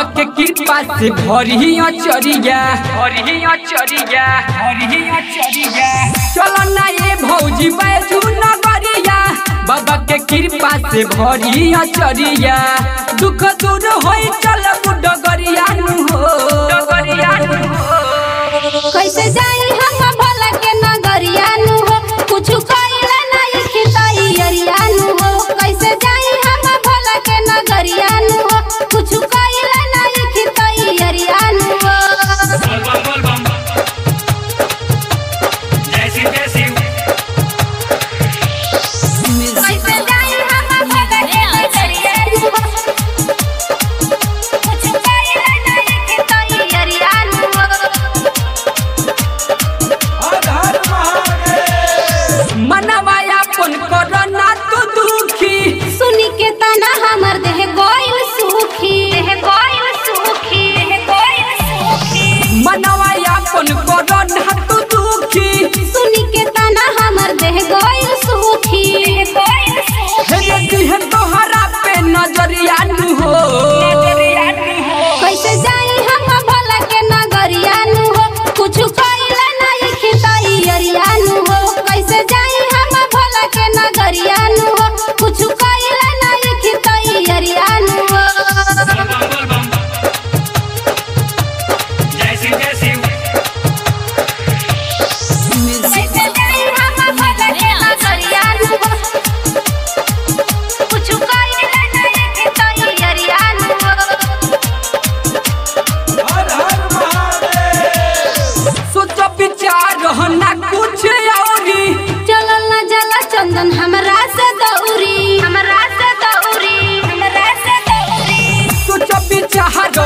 के कृपा से भरी अचरिया भरी अचरिया भरी अचरिया चलो ना ये भौजी बैठू नगरिया बाबा के कृपा से भरी अचरिया दुख दूर होई चल डगरिया नु हो डगरिया नु हो कैसे जाई हम भला के नगरिया नु हो कुछ कइले नहीं खिताई अरिया नु हो कैसे जाई हम भला के नगरिया नु हो कुछ कइले नहीं खिताई अरिया नु हो बोल बम बोल बम जय शिव जय शिव कैसे जाई हम भला के नगरिया नु हो कुछ कइले नहीं खिताई अरिया नु हो मनवाया पुन करना तो दुखी सुनी के तना हमर देह गोइल सुखी देह गोइल सुखी देह गोइल सुखी मनवाया पुन करना तो दुखी सुनी के तना हमर देह गोइल सुखी देह गोइल सुखी हे दिह तोहरा पे नजरिया नु हो कैसे जाई हम भला के नगरिया नु हो कुछ कइले नहीं खिताई अरिया नु हो कैसे जाई हम भला के नगरिया नु हो कुछ कइले नहीं खिताई अरिया नु हो बोल बम बोल बम जय शिव जय शिव कैसे जाई हम भला के नगरिया नु हो कुछ कइले नहीं खिताई अरिया नु हो सोच विचार ना कुछ औरी चलल न जला चंदन हमरा से दौरी हमरा से दौरी हमरा से दौरी सोच विचार